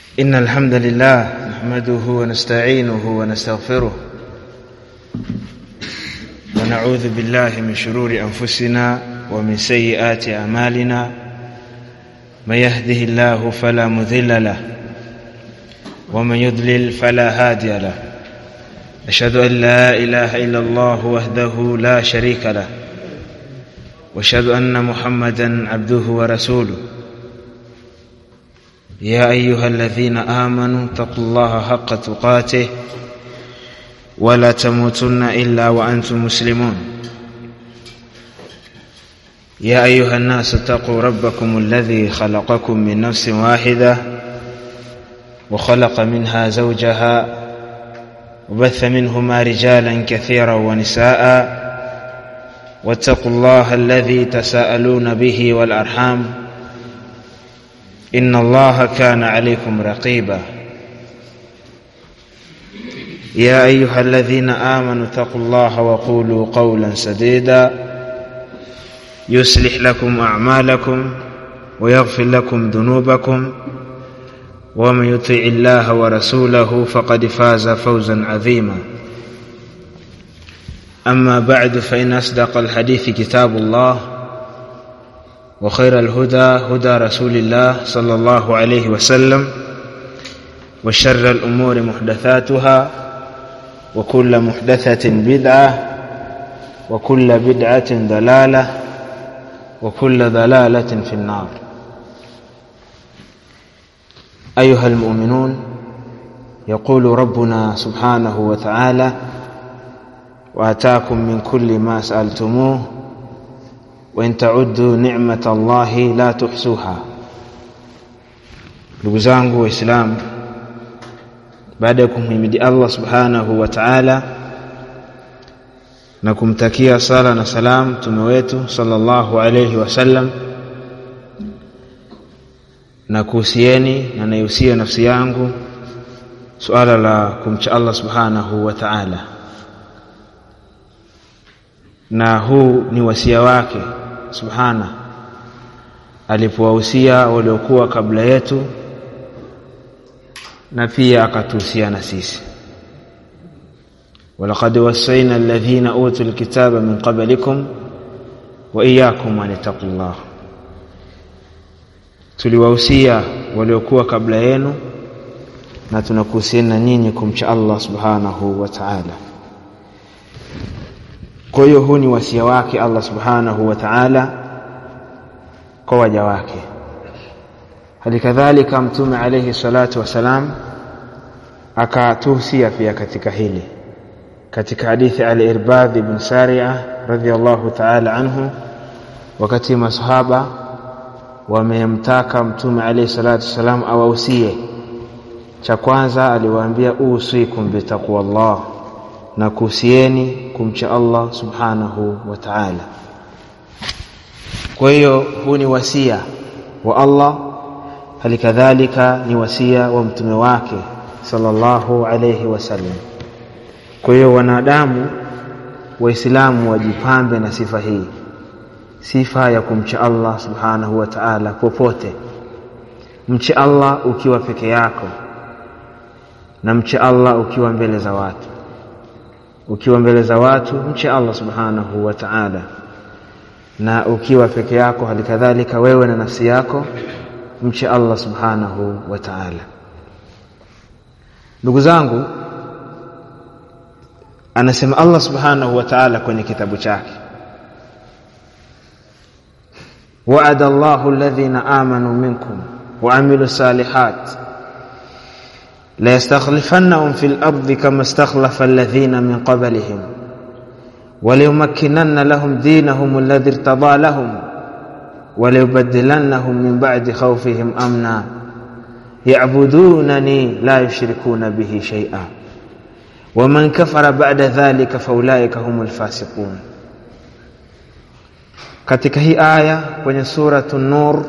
إن الحمد لله نحمده ونستعينه ونستغفره ونعوذ بالله من شرور أنفسنا ومن سيئات أعمالنا من يهده الله فلا مذل له ومن يضلل فلا هادي له أشهد أن لا إله إلا الله وحده لا شريك له واشهد أن محمدا عبده ورسوله يا أيها الذين آمنوا اتقوا الله حق تقاته ولا تموتن إلا وأنتم مسلمون يا أيها الناس اتقوا ربكم الذي خلقكم من نفس واحدة وخلق منها زوجها وبث منهما رجالا كثيرا ونساء واتقوا الله الذي تساءلون به والأرحام إن الله كان عليكم رقيبا يا أيها الذين آمنوا اتقوا الله وقولوا قولا سديدا يصلح لكم أعمالكم ويغفر لكم ذنوبكم ومن يطع الله ورسوله فقد فاز فوزا عظيما أما بعد فإن أصدق الحديث كتاب الله وخير الهدى هدى رسول الله صلى الله عليه وسلم وشر الأمور محدثاتها وكل محدثة بدعة وكل بدعة ضلالة وكل ضلالة في النار أيها المؤمنون يقول ربنا سبحانه وتعالى وآتاكم من كل ما سألتموه وإن تعدوا نعمة الله لا تحصوها ndugu zangu waislamu baada ya kumhimidi allah subhanahu wa taala na kumtakia sala na salam mtume wetu sallallahu alayhi wasallam na kuhusieni na naihusia nafsi yangu suala la kumcha allah subhanahu wa taala na huu ni wasia wake subhana alipowahusia waliokuwa kabla yetu na pia akatuhusia na sisi walaqad wasaina alladhina utu lkitaba min qablikum wa iyakum an ittaqullah tuliwahusia waliokuwa kabla yenu na tunakuhusiana nyinyi kumcha Allah subhanahu wa ta'ala kwa hiyo huu ni wasia wake Allah subhanahu wa ta'ala kwa waja wake halikadhalika mtume alayhi salatu wasalam akatuhusia pia katika hili katika hadithi al-Irbad ibn Sari'a radhiyallahu ta'ala anhu wakati masahaba wamemtaka mtume alayhi salatu wasalam awahusie cha kwanza aliwaambia usikum bitaqwallah na kuhusieni kumcha Allah subhanahu wa ta'ala kwa hiyo huu ni wasia wa Allah halikadhalika ni wasia wa mtume wake sallallahu alayhi wasallam kwa hiyo wanadamu waislamu wajipambe na sifa hii sifa ya kumcha Allah subhanahu wa ta'ala popote mche Allah ukiwa peke yako na mche Allah ukiwa mbele za watu ukiwa mbele za watu mche Allah subhanahu wa ta'ala na ukiwa peke yako halikadhalika wewe na nafsi yako mche Allah subhanahu wa ta'ala ndugu zangu anasema Allah subhanahu wa ta'ala kwenye kitabu chake وعد الله الذين آمنوا منكم وعملوا الصالحات ليستخلفنهم في الأرض كما استخلف الذين من قبلهم وليمكنن لهم دينهم الذي ارتضى لهم وليبدلنهم من بعد خوفهم أمنا يعبدونني لا يشركون به شيئا ومن كفر بعد ذلك فأولئك هم الفاسقون katika hii aya kwenye suratu nur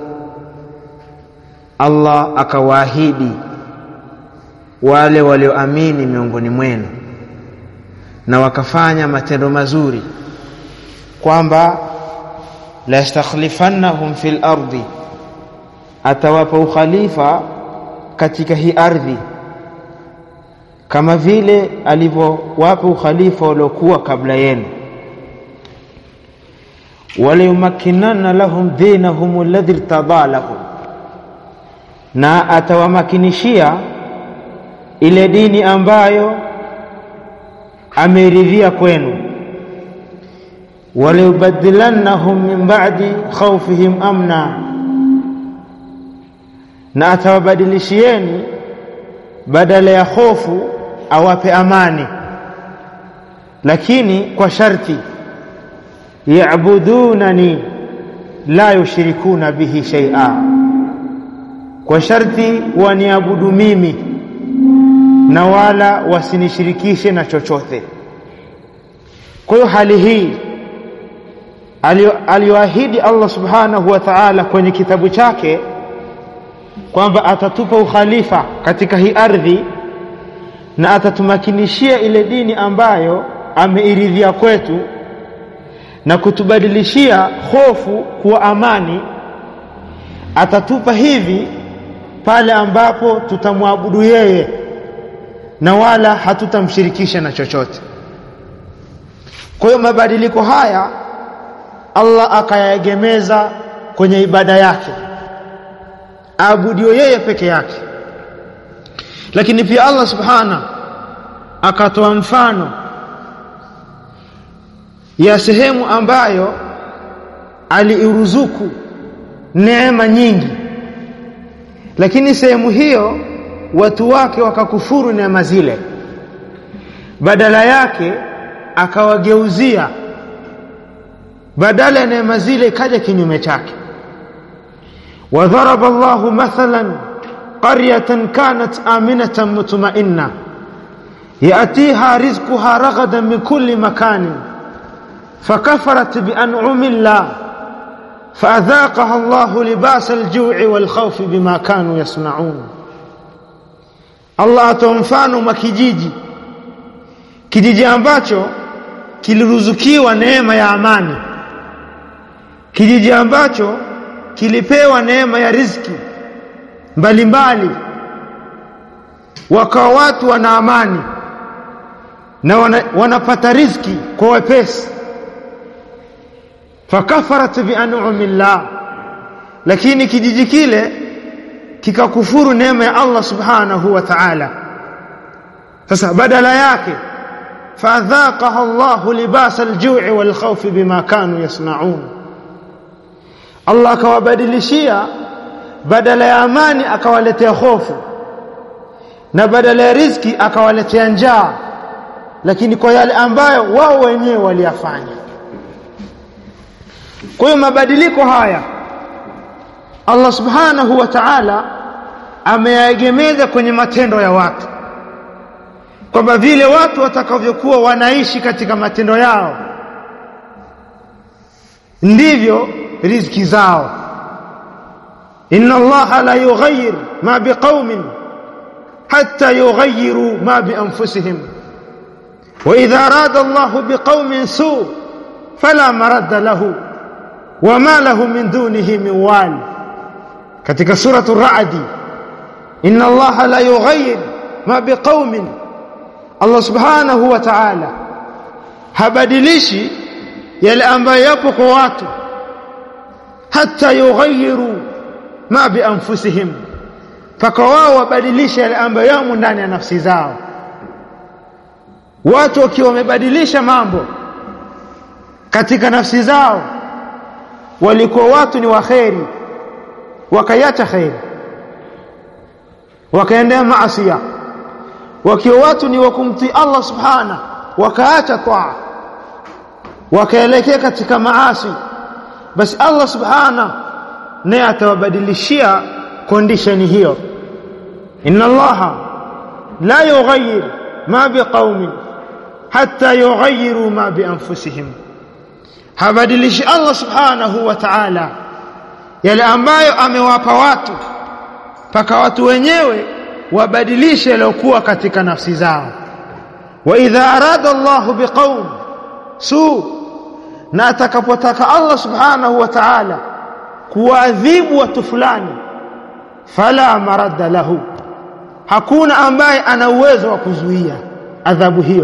Allah akawaahidi wale walioamini miongoni mwenu na wakafanya matendo mazuri kwamba la yastakhlifannahum fil ardi atawapa ukhalifa katika hii ardhi kama vile alivyowapa ukhalifa waliokuwa kabla yenu waliyumakkinanna lahum dinahum alladhi irtada lahum na atawamakinishia ile dini ambayo ameridhia kwenu waliyubadilannahum min ba'di khawfihim amna na atawabadilishieni badala ya hofu awape amani lakini kwa sharti ya'budunani la yushrikuna bihi shay'a kwa sharti waniabudu mimi na wala wasinishirikishe na chochote kwa hiyo hali hii aliyoahidi Allah subhanahu wa ta'ala kwenye kitabu chake kwamba atatupa ukhalifa katika hii ardhi na atatumakinishia ile dini ambayo ameiridhia kwetu na kutubadilishia hofu kuwa amani atatupa hivi pale ambapo tutamwabudu yeye na wala hatutamshirikisha na chochote kwa hiyo mabadiliko haya Allah akayaegemeza kwenye ibada yake aabudiwe yeye peke yake lakini pia Allah subhana akatoa mfano ya sehemu ambayo aliiruzuku neema nyingi lakini sehemu hiyo watu wake wakakufuru neema zile badala yake akawageuzia badala ya neema zile ikaja kinyume chake وضرب الله مثلا قرية كانت آمنة مطمئنة يأتيها رزقها رغدا من كل مكان فكفرت بأنعم الله فأذاقها الله لباس الجوع والخوف بما كانوا يصنعون Allah atoa mfano mwa kijiji kijiji ambacho kiliruzukiwa neema ya amani kijiji ambacho kilipewa neema ya riziki mbalimbali wakawa watu wana amani na wana, wanapata riziki kwa wepesi fakafarat bianumillah lakini kijiji kile kikakufuru neema ya Allah subhanahu wa ta'ala sasa badala yake fadhaqaha Allah libasa aljui walkhawfi bima kanu yasnaun Allah akawabadilishia badala ya amani akawaletea hofu na badala ya riziki akawaletea njaa lakini kwa yale ambayo wao wenyewe waliyafanya kwa hiyo mabadiliko haya Allah subhanahu wa ta'ala ameyaegemeza kwenye matendo ya watu kwamba vile watu watakavyokuwa wanaishi katika matendo yao ndivyo riziki zao inna allaha la yughayyir ma biqaumin hatta yughayyiru ma bi anfusihim wa idha arada allahu biqaumin su fala maradda lahu wama lahu min dunihi min wal katika suratu ra'di inna allaha la yughayyir ma biqaumin Allah subhanahu wa ta'ala habadilishi yale ambayo yapo kwa watu hata yughayyiru ma bi anfusihim mpaka wao wabadilishe yale ambayo yamo ndani ya nafsi zao watu wakiwa wamebadilisha mambo katika nafsi zao walikuwa watu ni waheri wakaiacha kheri wakaendea maasiya wakiwa watu ni wakumtii Allah subhana wakaacha taa wakaelekea katika maasi basi Allah subhana naye atawabadilishia condition hiyo inna allaha la yughayyir ma biqaumin hatta yughayyiru ma bi anfusihim habadilishi Allah subhanahu wa ta'ala yale ambayo amewapa watu mpaka watu wenyewe wabadilishe yaliyokuwa katika nafsi zao wa idha arada Allah biqaum su na atakapotaka Allah subhanahu wa ta'ala kuadhibu watu fulani fala maradda lahu hakuna ambaye ana uwezo wa kuzuia adhabu hiyo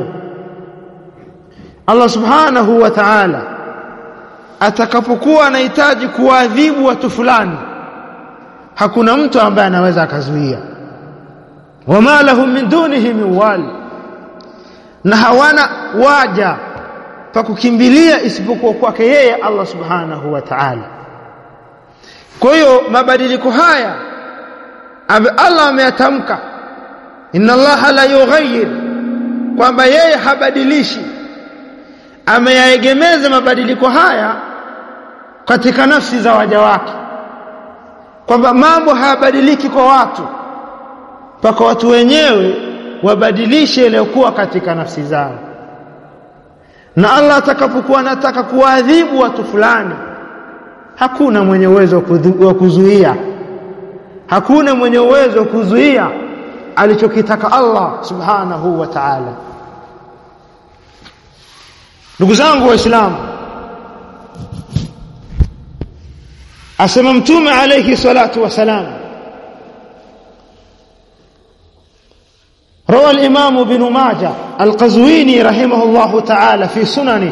Allah subhanahu wa ta'ala atakapokuwa anahitaji kuadhibu watu fulani hakuna mtu ambaye anaweza akazuia wama lahum min dunihi min wali na hawana waja pa kukimbilia isipokuwa kwake yeye Allah subhanahu wa ta'ala kwa hiyo mabadiliko haya Allah ameyatamka inna Allah la yughayyir kwamba yeye habadilishi ameyaegemeza mabadiliko haya katika nafsi za waja wake kwamba mambo hayabadiliki kwa watu mpaka watu wenyewe wabadilishe yaliyokuwa katika nafsi zao na Allah atakapokuwa anataka kuadhibu watu fulani hakuna mwenye uwezo wa kuzuia hakuna mwenye uwezo wa kuzuia alichokitaka Allah subhanahu wa ta'ala ndugu zangu waislamu asema mtume alayhi salatu wasalam روى الإمام بن ماجه القزويني رحمه الله تعالى في سننه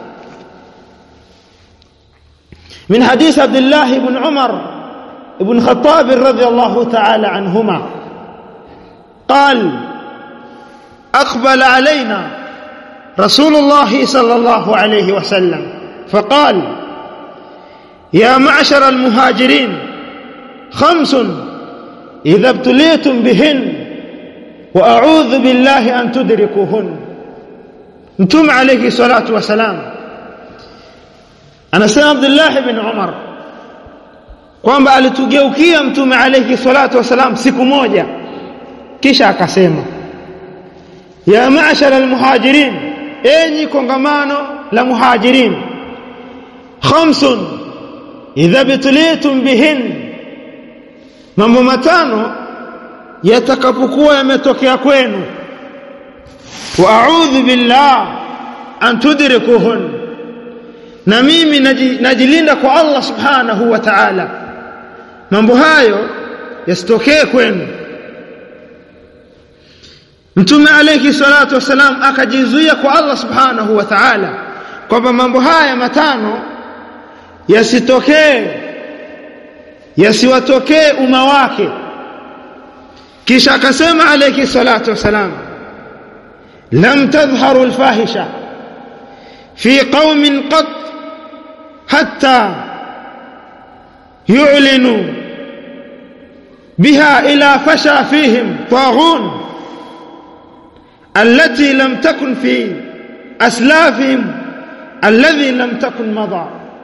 من حديث عبد الله بن عمر بن خطاب رضي الله تعالى عنهما قال أقبل علينا رسول الله صلى الله عليه وسلم فقال يا معشر المهاجرين خمس إذا ابتليتم بهن وأعوذ بالله أن تدركوهن متوم عليه الصلاة والسلام anasema Abdullah ibn Umar kwamba alitugeukia mtume alayhi salatu wasalam siku moja kisha akasema ya ma'shara almuhajirin enyi kongamano la muhajirin khamsun idha bitlitum bihin mambo matano yatakapokuwa yametokea kwenu wa a'udhu billah an tudrikuhun na mimi najilinda kwa Allah subhanahu wa ta'ala mambo hayo yasitokee kwenu mtume alayhi salatu wasalam akajizuia kwa Allah subhanahu wa ta'ala kwamba mambo haya matano yasitokee yasiwatokee umma wake kisha akasema alayhi salatu wasalam lam tadhharu alfahisha fi qaumin qat hatta yu'linu biha ila fasha fihim taghun التي لم تكن في أسلافهم الذي لم تكن مضى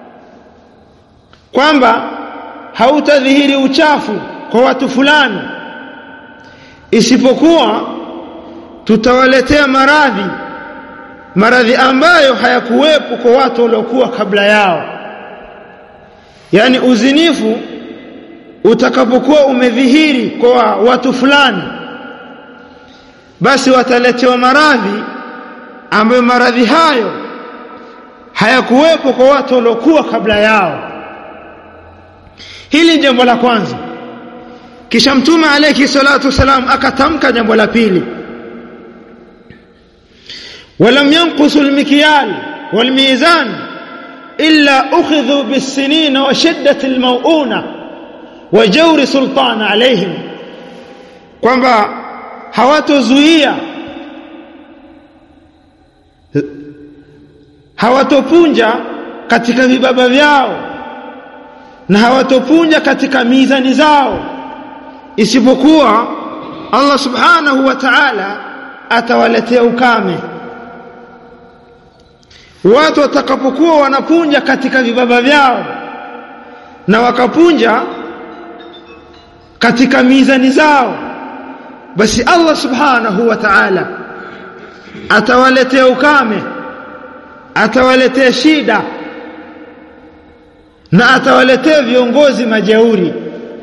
kwamba hautadhihiri uchafu kwa watu fulani isipokuwa tutawaletea maradhi maradhi ambayo hayakuwepo kwa watu waliokuwa kabla yao yani uzinifu utakapokuwa umedhihiri kwa watu fulani basi wataletewa maradhi ambayo maradhi hayo hayakuwepo kwa watu waliokuwa kabla yao hili jambo la kwanza kisha mtume alayhi salatu wasalam akatamka jambo la pili ولم ينقصوا المكيال والميزان إلا أخذوا بالسنين وشدة الموؤونة وجور سلطان عليهم kwamba hawatozuia hawatopunja katika vibaba vyao na hawatopunja katika mizani zao isipokuwa Allah subhanahu wa ta'ala atawaletea ukame watu watakapokuwa wanapunja katika vibaba vyao na wakapunja katika mizani zao basi Allah subhanahu wa ta'ala atawaletea ukame atawaletea shida na atawaletea viongozi majeuri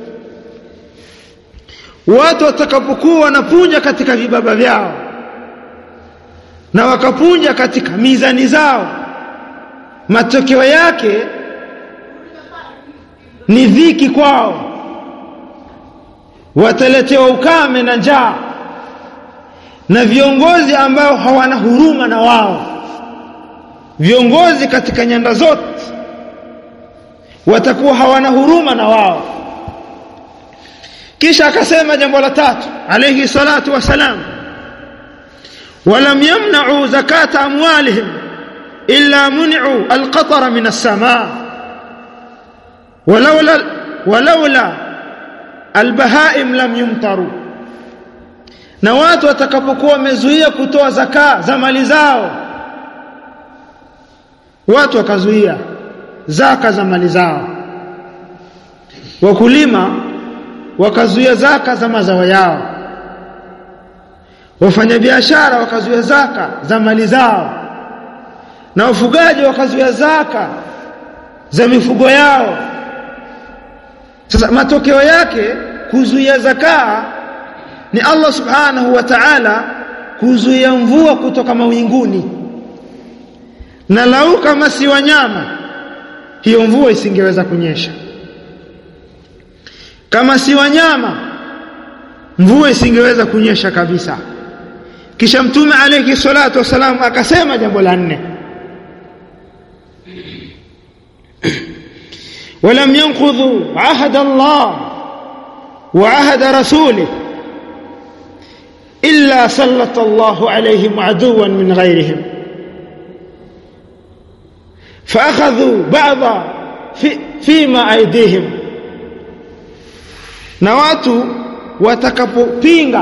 watu watakapokuwa wanapunja katika vibaba vyao na wakapunja katika mizani zao matokeo yake ni dhiki kwao wataletewa ukame na njaa na viongozi ambao hawana huruma na wao viongozi katika nyanda zote watakuwa hawana huruma na wao kisha akasema jambo la tatu alayhi salatu wasalam ولم يمنعوا زكاة أموالهم إلا منعوا القطر من السماء ولولا ولولا البهائم لم يمطروا na watu watakapokuwa wamezuia kutoa zaka za mali zao watu wakazuia zaka za mali zao wakulima wakazuia zaka za mazao yao wafanyabiashara wakazuia zaka za mali zao na wafugaji wakazuia zaka za mifugo yao sasa matokeo yake kuzuia zakaa ni Allah subhanahu wa ta'ala kuzuia mvua kutoka mawinguni na lau kama si wanyama hiyo mvua isingeweza kunyesha kama si wanyama mvua isingeweza kunyesha kabisa kisha mtume alayhi salatu wasalam akasema jambo la nne ولم ينقضوا عهد الله وعهد رسوله إلا سلط الله عليهم عدوا من غيرهم فأخذوا بعض في فيما أيديهم na watu watakapopinga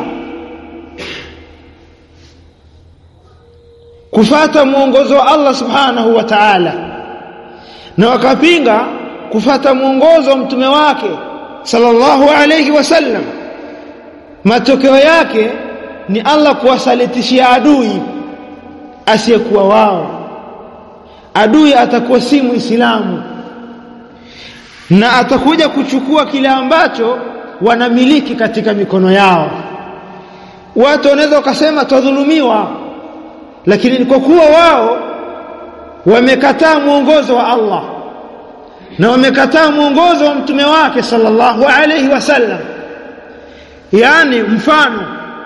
kufata mwongozo wa Allah subhanahu wa ta'ala na wakapinga kufata mwongozo wa mtume wake sallallahu alayhi wasallam matokeo yake ni Allah kuwasalitishia adui asiyekuwa wao adui atakuwa si muislamu na atakuja kuchukua kile ambacho wanamiliki katika mikono yao watu wanaweza wakasema twadhulumiwa lakini kwa kuwa wao wamekataa mwongozo wa Allah na wamekataa mwongozo wa mtume wake sallallahu alayhi wasallam yani mfano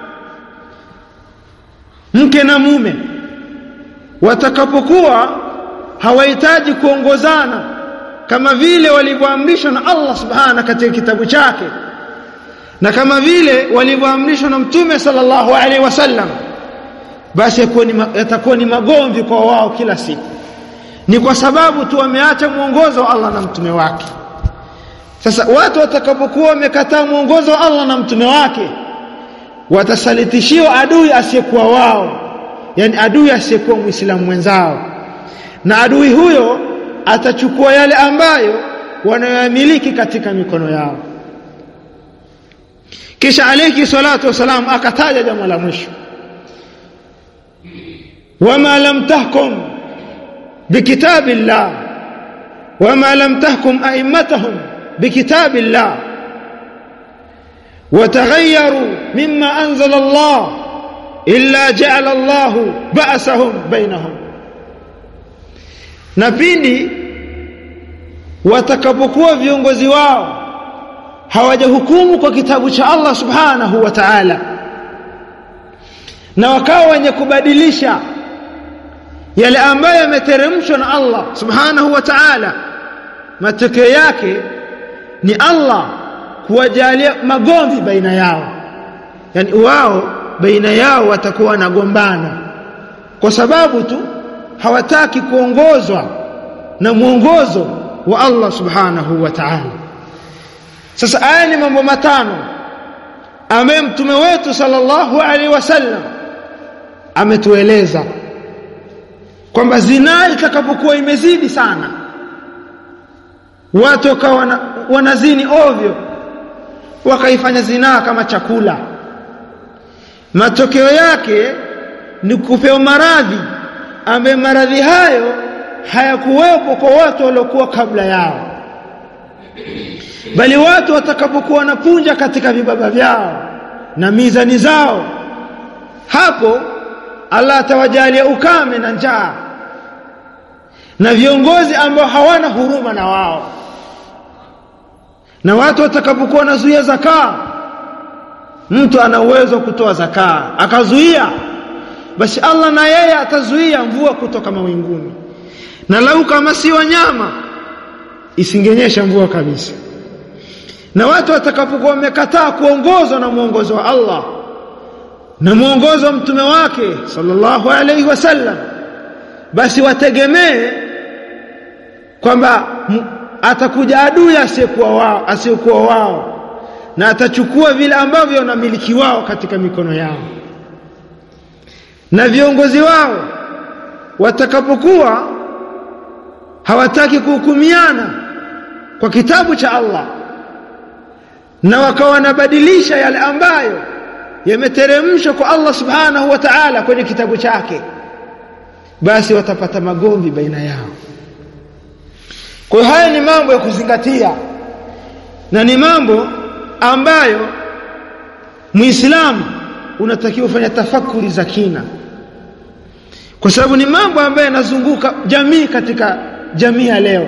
mke na mume watakapokuwa hawahitaji kuongozana kama vile walivyoamrishwa na Allah subhana katika kitabu chake na kama vile walivyoamrishwa na mtume sallallahu alaihi wasallam basi yatakuwa ni magomvi kwa wao kila siku ni kwa sababu tu wameacha mwongozo wa Allah na mtume wake sasa watu watakapokuwa wamekataa mwongozo wa Allah na mtume wake watasalitishiwa adui asiyekuwa wao yani adui asiyekuwa muislamu mwenzao na adui huyo atachukua yale ambayo wanayamiliki katika mikono yao kisha alayhi salatu wasalam akataja jambo la mwisho wama lam tahkum bikitabillah wama lam tahkum a'immatuhum bikitabillah وتغيروا مما أنزل الله إلا جعل الله بأسهم بينهم na pindi watakapokuwa viongozi wao hawajahukumu kwa kitabu cha Allah subhanahu wa ta'ala na wakawa wenye kubadilisha yale ambayo yameteremshwa na Allah subhanahu wa ta'ala matokeo yake ni Allah kuwajalia magomvi baina yao yani wao baina yao watakuwa wanagombana kwa sababu tu hawataki kuongozwa na mwongozo wa Allah subhanahu wa ta'ala sasa haya ni mambo matano ambaye mtume wetu sallallahu alaihi wasallam ametueleza kwamba zinaa itakapokuwa imezidi sana watu wakawa wanazini ovyo wakaifanya zinaa kama chakula matokeo yake ni kupewa maradhi ambaye maradhi hayo hayakuwepo kwa watu waliokuwa kabla yao bali watu watakapokuwa wanapunja katika vibaba vyao na mizani zao hapo Allah atawajalia ukame na njaa na viongozi ambao hawana huruma na wao na watu watakapokuwa wanazuia zakaa mtu ana uwezo wa kutoa zakaa akazuia basi Allah na yeye atazuia mvua kutoka mawinguni na lau kama si wanyama isingenyesha mvua kabisa na watu watakapokuwa wamekataa kuongozwa na mwongozo wa Allah na mwongozo wa mtume wake sallallahu alaihi wasallam basi wategemee kwamba atakuja adui asiyekuwa wao asiyekuwa wao na atachukua vile ambavyo wanamiliki wao katika mikono yao na viongozi wao watakapokuwa hawataki kuhukumiana kwa kitabu cha Allah na wakawa wanabadilisha yale ambayo yameteremshwa kwa Allah subhanahu wa ta'ala kwenye kitabu chake basi watapata magomvi baina yao kwa haya ni mambo ya kuzingatia na ni mambo ambayo Muislamu unatakiwa kufanya tafakuri za kina kwa sababu ni mambo ambayo yanazunguka jamii katika jamii ya leo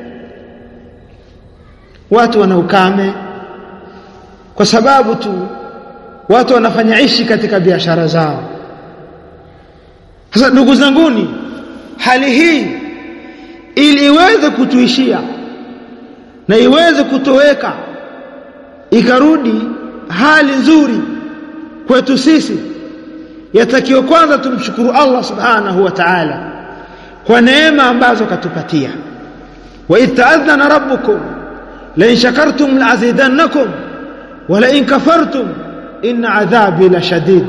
watu wana ukame kwa sababu tu watu wanafanya ishi katika biashara zao sasa ndugu zanguni hali hii ili iweze kutuishia na iweze kutoweka ikarudi hali nzuri kwetu sisi yatakiwa kwanza tumshukuru Allah subhanahu wa ta'ala kwa neema ambazo katupatia wa ita'adhana rabbukum la in shakartum la'azidannakum wa la in kafartum inna adhabi la shadid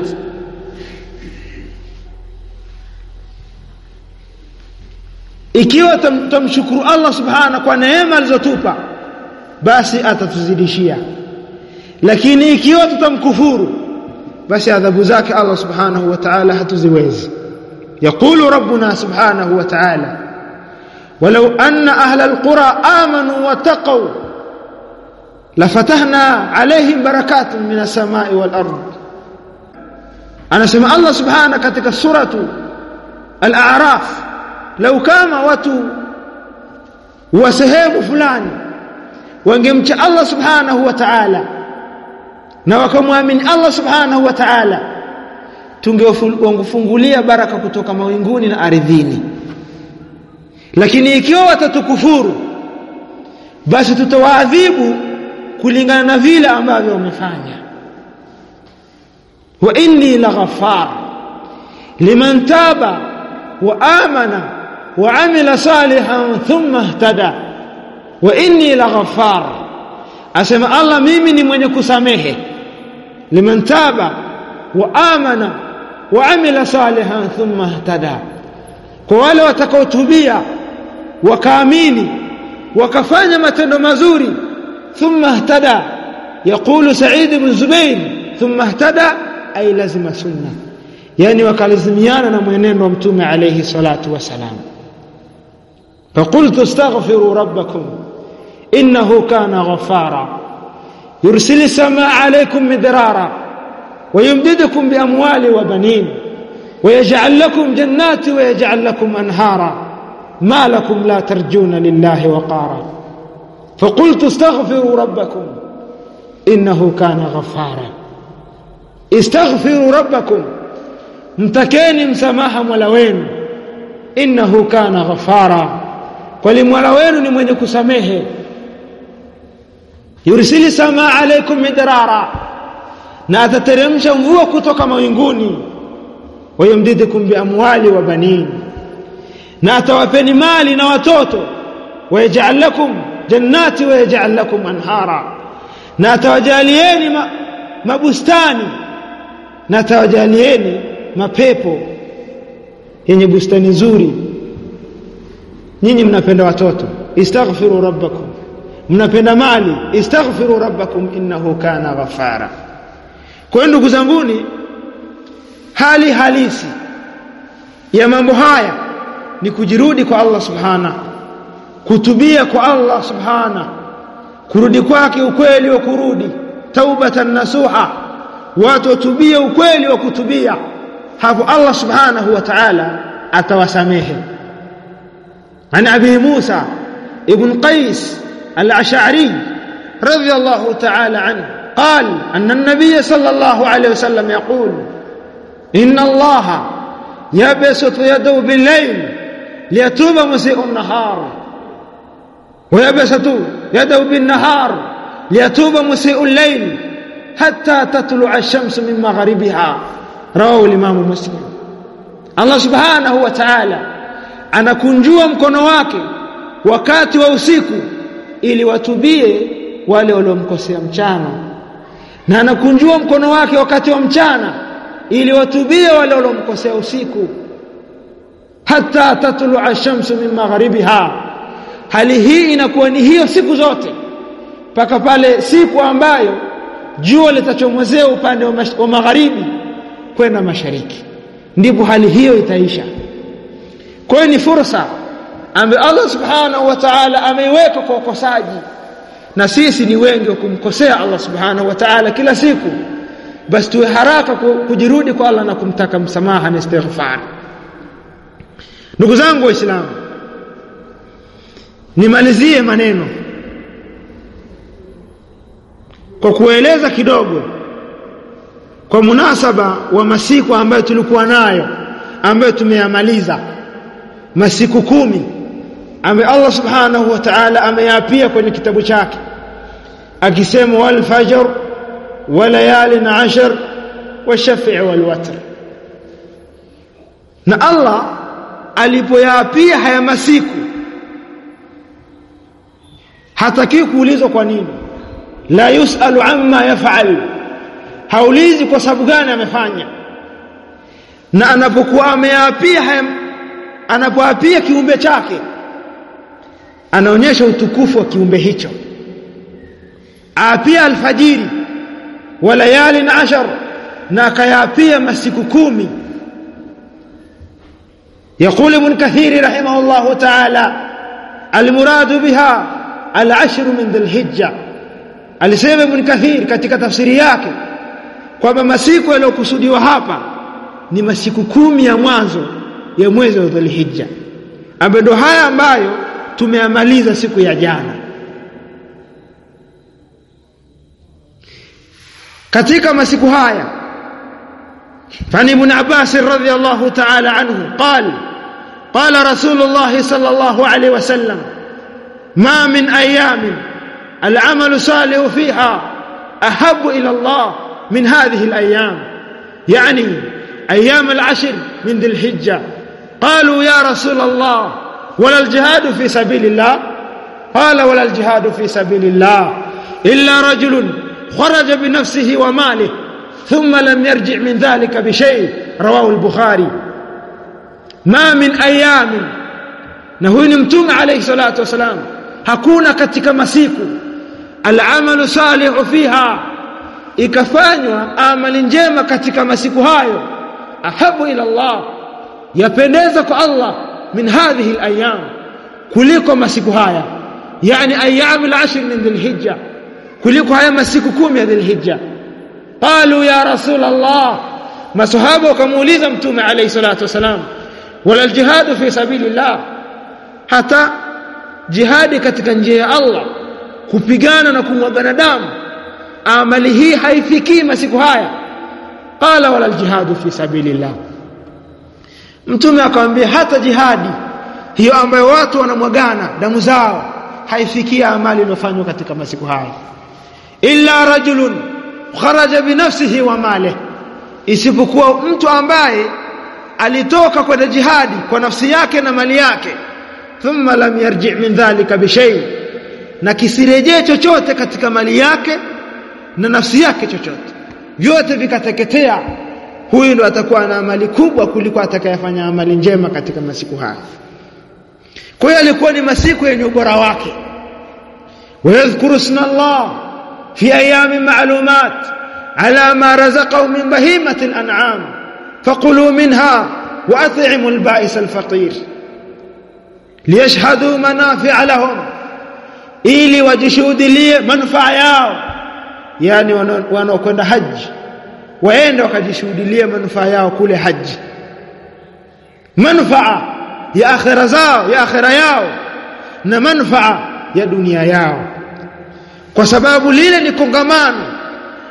ikiwa tumshukuru Allah subhanahu kwa neema alizotupa basi atatuzidishia lakini ikiwa tutamkufuru basi adhabu zake Allah subhanahu wa ta'ala hatuziwezi يقول ربنا سبحانه وتعالى ولو أن أهل القرى آمنوا واتقوا لفتحنا عليهم بركات من السماء والأرض أنا سمع الله سبحانه katika suratu al-a'raf lau kama watu wa sehemu fulani wangemcha Allah subhanahu wa ta'ala na wakamwamini Allah subhanahu wa ta'ala tungewafungulia baraka kutoka mawinguni na ardhini lakini ikiwa watatukufuru basi tutawaadhibu kulingana na vile ambavyo wamefanya wa inni laghafar liman taba wa amana wa amila salihan thumma ihtada wa inni laghafar asema Allah mimi ni mwenye kusamehe liman taba wa amana wa amila salihan thumma ihtada kwa wale watakaotubia wakaamini wakafanya matendo mazuri thumma ihtada يقول سعيد بن زبير ثم اهتدى أي لزم سنة يعني وكالزميانا نموينين ومتوم عليه الصلاة والسلام فقلت استغفروا ربكم إنه كان غفارا يرسل السماء عليكم مدرارا ويمددكم بأموال وبنين ويجعل لكم جنات ويجعل لكم أنهارا ما لكم لا ترجون لله وقارا فقلت استغفروا ربكم إنه كان غفارا استغفروا ربكم mtakeni msamaha Mola wenu innahu kana ghafara kwani Mola wenu ni mwenye kusamehe yursili samaa alaikum midrara na atateremsha mvua kutoka mawinguni wayumdidukum biamwali wa banin na atawapeni mali na watoto wayaj'al lakum jannati wayaj'al lakum anhara na atawajalieni ma, mabustani na atawajalieni mapepo yenye bustani nzuri nyinyi mnapenda watoto istaghfiru rabbakum mnapenda mali istaghfiru rabbakum innahu kana ghafara kwa ndugu zanguni hali halisi ya mambo haya ni kujirudi kwa Allah subhana kutubia kwa Allah subhana kurudi kwake ukweli wa kurudi taubatan nasuha watu watubie ukweli wa kutubia hapo Allah subhanahu wa ta'ala atawasamehe عن أبي موسى ابن قيس الأشعري رضي الله تعالى عنه قال أن النبي صلى الله عليه وسلم يقول إن الله يبسط يده بالليل ليتوب مسيء النهار ويبسط يده بالنهار ليتوب مسيء الليل حتى تطلع الشمس من مغربها رواه الإمام مسلم Allah subhanahu wa ta'ala anakunjua mkono wake wakati wa usiku ili watubie wale waliomkosea mchana na anakunjua mkono wake wakati wa mchana ili watubie wale waliomkosea usiku hata tatlu'a shamsu min magharibiha hali hii inakuwa ni hiyo siku zote mpaka pale siku ambayo jua litachomozea upande wa, wa magharibi kwenda mashariki ndipo hali hiyo itaisha kwa hiyo ni fursa ambayo Allah subhanahu wa ta'ala ameiweka kwa ukosaji na sisi ni wengi wa kumkosea Allah subhanahu wa ta'ala kila siku basi tuwe haraka kujirudi kwa Allah na kumtaka msamaha na istighfar ndugu zangu waislamu nimalizie maneno kwa kueleza kidogo kwa munasaba wa masiku ambayo tulikuwa nayo ambayo tumeyamaliza masiku kumi ambayo Allah subhanahu wa ta'ala ameyapia kwenye kitabu chake akisema wal fajr wa layalin ashar wa shafi' wal watr na Allah alipoyaapia haya masiku hataki kuulizwa kwa nini la yusalu amma yaf'al haulizi kwa sababu gani amefanya na anapokuwa ameapia anapoapia kiumbe chake anaonyesha utukufu wa kiumbe hicho apia alfajiri wa layalin ashar na akayapia masiku kumi يقول ابن كثير رحمه الله تعالى المراد بها العشر من ذي الحجة alisema ibn kathir katika tafsiri yake kwamba masiku yaliyokusudiwa hapa ni masiku kumi ya mwanzo ya mwezi wa dhulhijja ambayo ndo haya ambayo tumeamaliza siku ya jana katika masiku haya فعن ابن عباس رضي الله تعالى عنه قال قال رسول الله صلى الله عليه وسلم ما من أيام العمل صالح فيها أحب إلى الله من هذه الأيام يعني أيام العشر من ذي الحجة قالوا يا رسول الله ولا الجهاد في سبيل الله قال ولا الجهاد في سبيل الله إلا رجل خرج بنفسه وماله ثم لم يرجع من ذلك بشيء رواه البخاري ما من أيام نهون متوم عليه الصلاة والسلام hakuna katika masiku alamalu salihu fiha ikafanywa amali njema katika masiku hayo ahabu ila Allah yapendeza kwa Allah min hadhihi alayam kuliko masiku haya yani ayyamul ashr min dhilhijja kuliko haya masiku kumi ya dhilhijja qalu ya rasul Allah masahaba wakamuuliza mtume alayhi salatu wasalam wala aljihadu fi sabilillah hata jihadi katika njia ya Allah kupigana na kumwagana damu amali hii haifikii masiku haya qala wala aljihadu fi sabilillah mtume akamwambia hata jihadi hiyo ambayo watu wanamwagana damu zao haifikia amali iliyofanywa katika masiku haya illa rajulun kharaja binafsihi wa male isipokuwa mtu ambaye alitoka kwenda jihadi kwa nafsi yake na mali yake thumma lam yarji min dhalika bishay na kisirejee chochote katika mali yake na nafsi yake chochote vyote vikateketea huyu ndo atakuwa na amali kubwa kuliko atakayefanya amali njema katika masiku haya kwa hiyo alikuwa ni masiku yenye ubora wake ويذكر اسم الله في أيام معلومات على ما رزقه من بهيمة الأنعام فقلوا منها وأطعموا البائس الفقير liyashhadu manafi'a lahum ili wajishuhudilie manufaa yao yani wanaokwenda haji waende wakajishuhudilie manufaa yao kule haji manufaa ya akhira zao ya akhira yao na manufaa ya dunia yao kwa sababu lile ni kongamano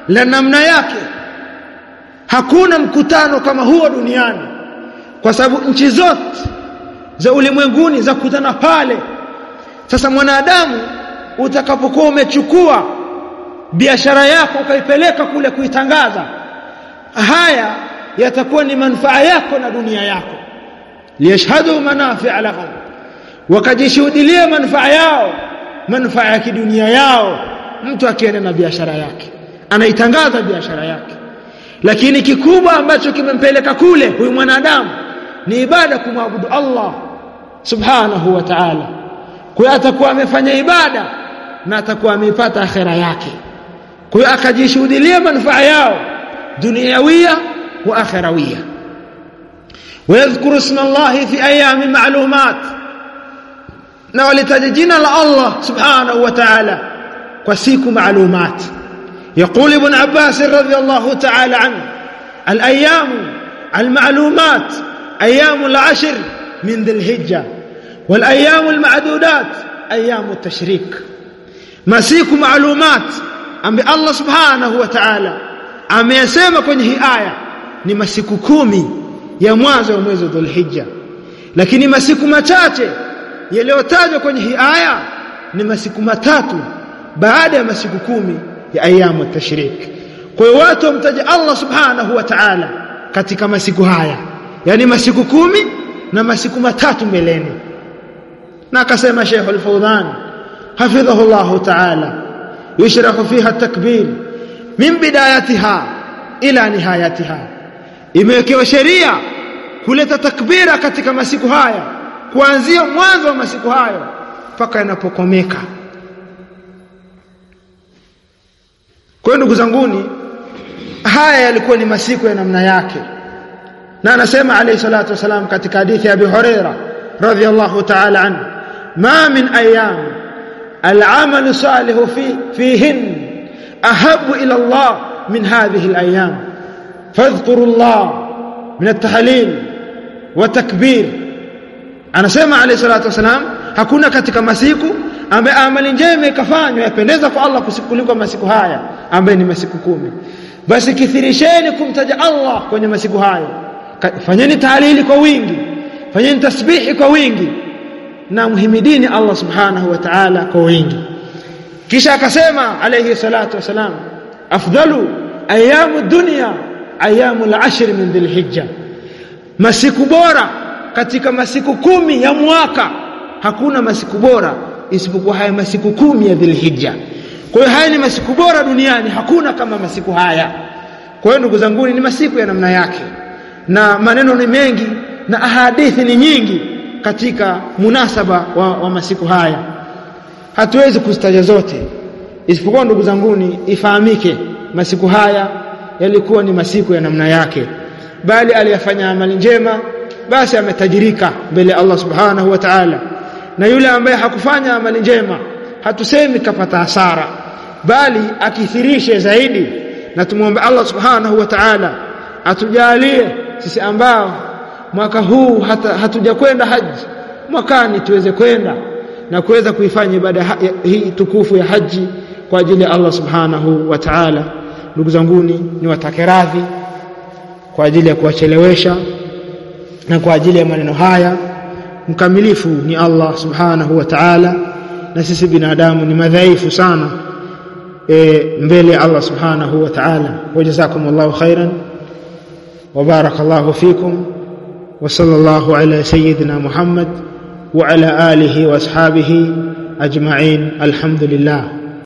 la namna yake hakuna mkutano kama huo duniani kwa sababu nchi zote za ulimwenguni za kutana pale sasa mwanadamu utakapokuwa umechukua biashara yako ukaipeleka kule kuitangaza haya yatakuwa ni manufaa yako na dunia yako liyashhadu manafi'a lahum wakajishuhudilia manufaa yao manufaa ya kidunia yao mtu akienda na biashara yake anaitangaza biashara yake lakini kikubwa ambacho kimempeleka kule huyu mwanadamu ni ibada kumwabudu Allah subhanahu wa ta'ala kwa atakuwa amefanya ibada na atakuwa ameipata akhera yake kwa hiyo akajishuhudilia manufaa yao duniawia wa akhirawia ويذكر اسم الله في ايام معلومات na walitaja jina la Allah subhanahu wa ta'ala kwa siku maalumat يقول ابن عباس رضي الله تعالى عنه الايام المعلومات ايام العشر من ذي الحجه والايام المعدودات ايام التشريك masiku maalumat ambaye Allah subhanahu wa ta'ala ameyasema kwenye hii aya ni masiku kumi ya mwanzo wa mwezi wa Dhulhijja lakini masiku machache yaliyotajwa kwenye hii aya ni masiku matatu baada ya masiku kumi ya ayamu tashrik kwa hiyo watu wamtaja Allah subhanahu wa ta'ala katika masiku haya yani masiku kumi na masiku matatu mbeleni na akasema Sheikh Al-Fawdhan حفظه الله تعالى يشرح فيها التكبير من بدايتها إلى نهايتها imewekewa sheria kuleta takbira katika masiku haya kuanzia mwanzo wa masiku hayo mpaka yanapokomeka kwa ndugu zanguni haya yalikuwa ni masiku ya namna yake na anasema alayhi salatu wasalam katika hadithi ya Abi Huraira radhiyallahu ta'ala anhu ma min ayyam العمل الصالح في فيهن أحب إلى الله من هذه الأيام فاذكروا الله من التحليل وتكبير anasema alayhi salatu wasalam hakuna katika masiku ambaye amali njema ikafanywa yapendeza kwa Allah kuliko masiku haya ambaye ni masiku kumi basi kithirisheni kumtaja Allah kwenye masiku hayo fanyeni tahlili kwa wingi fanyeni tasbihi kwa wingi na mhimidini Allah subhanahu wa ta'ala kwa wingi kisha akasema alayhi salatu wasalam afdalu ayamu dunya ayamu al-ashr min dhilhijja masiku bora katika masiku kumi ya mwaka hakuna masiku bora isipokuwa haya masiku kumi ya dhilhijja kwa hiyo haya ni masiku bora duniani hakuna kama masiku haya kwa hiyo ndugu zangu ni masiku ya namna yake na maneno ni mengi na ahadithi ni nyingi katika munasaba wa, wa masiku haya hatuwezi kuzitaja zote isipokuwa ndugu zanguni ifahamike masiku haya yalikuwa ni masiku ya namna yake bali aliyafanya amali njema basi ametajirika mbele ya Allah subhanahu wa ta'ala na yule ambaye hakufanya amali njema hatusemi kapata hasara bali akithirishe zaidi na tumwombe Allah subhanahu wa ta'ala atujalie sisi ambao mwaka huu hata hatujakwenda haji mwakani tuweze kwenda na kuweza kuifanya ibada hii tukufu ya haji kwa ajili ya Allah subhanahu wa ta'ala ndugu zanguni ni watake radhi kwa ajili ya kuwachelewesha na kwa ajili ya maneno haya mkamilifu ni Allah subhanahu wa ta'ala na sisi binadamu ni madhaifu sana e, mbele ya Allah subhanahu wa ta'ala wajazakumullahu khairan وبارك الله فيكم وصلى الله على سيدنا محمد وعلى آله وأصحابه أجمعين الحمد لله